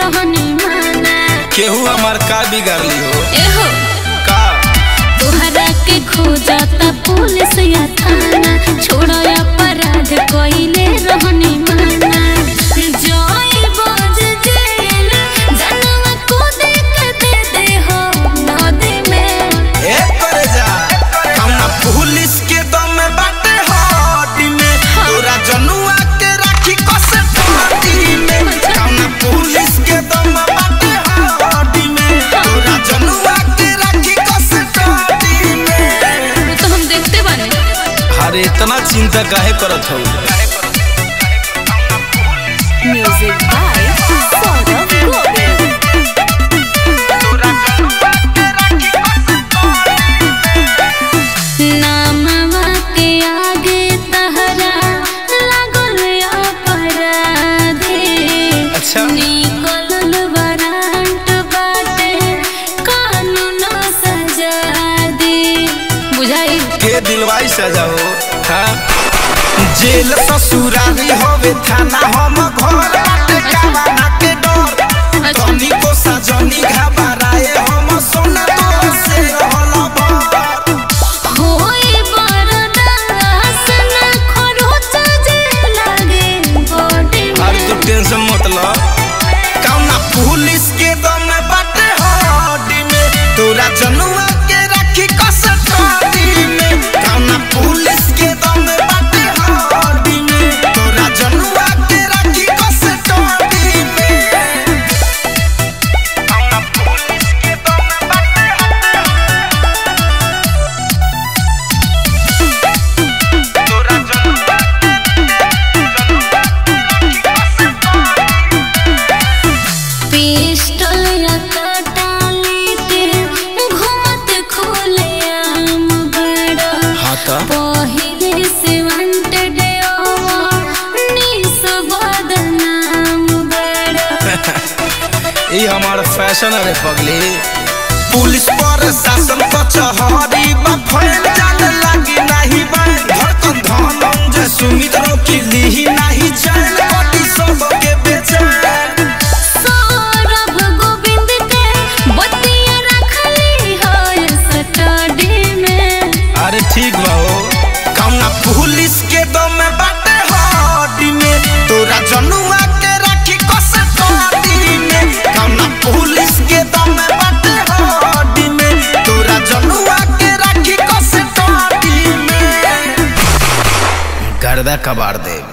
रहनी माना केहू हमार का बिगाड़ली हो एहो का तोहरा के खोजता पुलिस या थाना छोड़ो अपराध कइले रहनी माना जय बज जेल जनवा को देख दे दे हो नदी में ए करे जा कौना पुलिस के दम में बाटे हड्डी में तोरा जनुआ के राखी कसे पार्टी में कौना पुलिस के दम में बाटे हड्डी में तोरा जनुआ के राखी कसे पार्टी में वो तो हम देखते बानी अरे इतना चिंता काहे करत हो म्यूजिक बाय सौरभ गोविल नामवा के आगे तहरा लागल अपराधी अच्छा निकलल वारंट बाटे कानून सजा दे बुझाई के दिलवाई सजा हो हाँ जेल ससुरारी होवे थाना हम घर बाटे कावाना के डर तनी को सजनी घबराए हम सोना तो से रहल भर होई बरदास न खरोच जे लागे बॉडी अरे तू टेंशन मत ल कौना पुलिस के दम में बाटे हड्डी में तोरा जनुआ के राखी कसटी में कौना पुलिस के दम में बाटे हड्डी में तोरा जनुआ के राखी कसटी में कौना पुलिस के दम में बाटे तोरा जनुआ पिस्टल या कटाली के घूमत खोले आम बड़ा हाँ तो पहिले से वांटेड निस बदनाम बड़ा ये हमारा फैशन है रे पगली पुलिस पर शासन कचहरी बा फैल जाने लगी नहीं बैन धड़कन धनम जे सुमित रोकी ली नहीं चैन कटी सबके बेचैन सौरभ गोविंद के बतिया रखली हो सटडी में अरे ठीक बा हो कौना पुलिस के दम में बाटे हड्डी में तोरा जनुआ के राखी कसे पार्टी में कौना पुलिस के दम में बाटे हड्डी में तोरा जनुआ के राखी कसे पार्टी में गर्दा कबाड़ दे